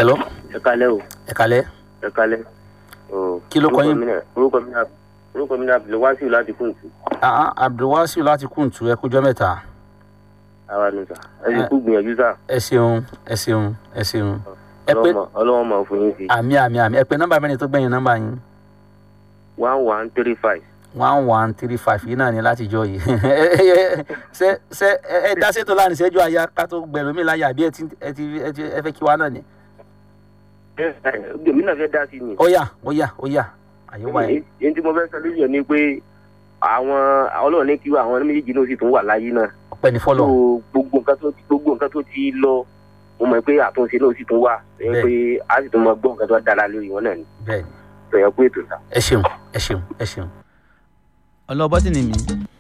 hello ẹ kalẹ́ o ẹ kalẹ́ ẹ kalẹ́. o. Kí ló kọ Orúkọ yín? mi náà- orúkọ mi náà orúkọ mi náà Abdul Wasiu láti Kúntù. ah ah, abdulwasiu láti kùntù ẹ kújọ mẹ́ta àwa nù sà ẹ sì Ẹ- kú gbìyànjú sà ẹ ṣeun ẹ ṣeun ẹ ṣeun ẹ pé Ọlọ́run- ọlọ́wọ́n máa fún yín sí. àmì àmì àmì ẹ pé nọ́mbà mẹ́rin tó gbẹ̀yìn nọ́mbà yín one one three five. one one three five yìí náà ni láti jọ yìí ṣe ṣe ẹ ẹ dá sétò láàrin ìṣẹ́jú àyà ká tó gbẹ̀rù mi láyà àbí ẹ ti ẹ ti ẹ ti ẹ fẹ́ kí wa náà ni. èmi náà fẹ́ dá sí ni. ó yá ó yá ó yá àyè wá yẹn. èyí tí mo fẹ́ sọ lórí ẹ̀ ni pé àwọn ọlọ́run ní kí àwọn méjèèjì náà sì tún wà láyé náà. ọpẹ́ ní so fọlọ gbogbo nǹkan tó gbogbo nǹkan tó ti lọ mo mọ̀ pé àtúnṣe náà sì tún wà ẹ Bẹ́ẹ̀. pé a sì tún máa gbọ́ nǹkan tó dára lórí wọn náà ni. bẹ́ẹ̀ ni sọ̀yà pé ètò sà. ẹ ṣeun ẹ ṣeun ẹ ṣeun. ọlọ́bọ́sì ni mi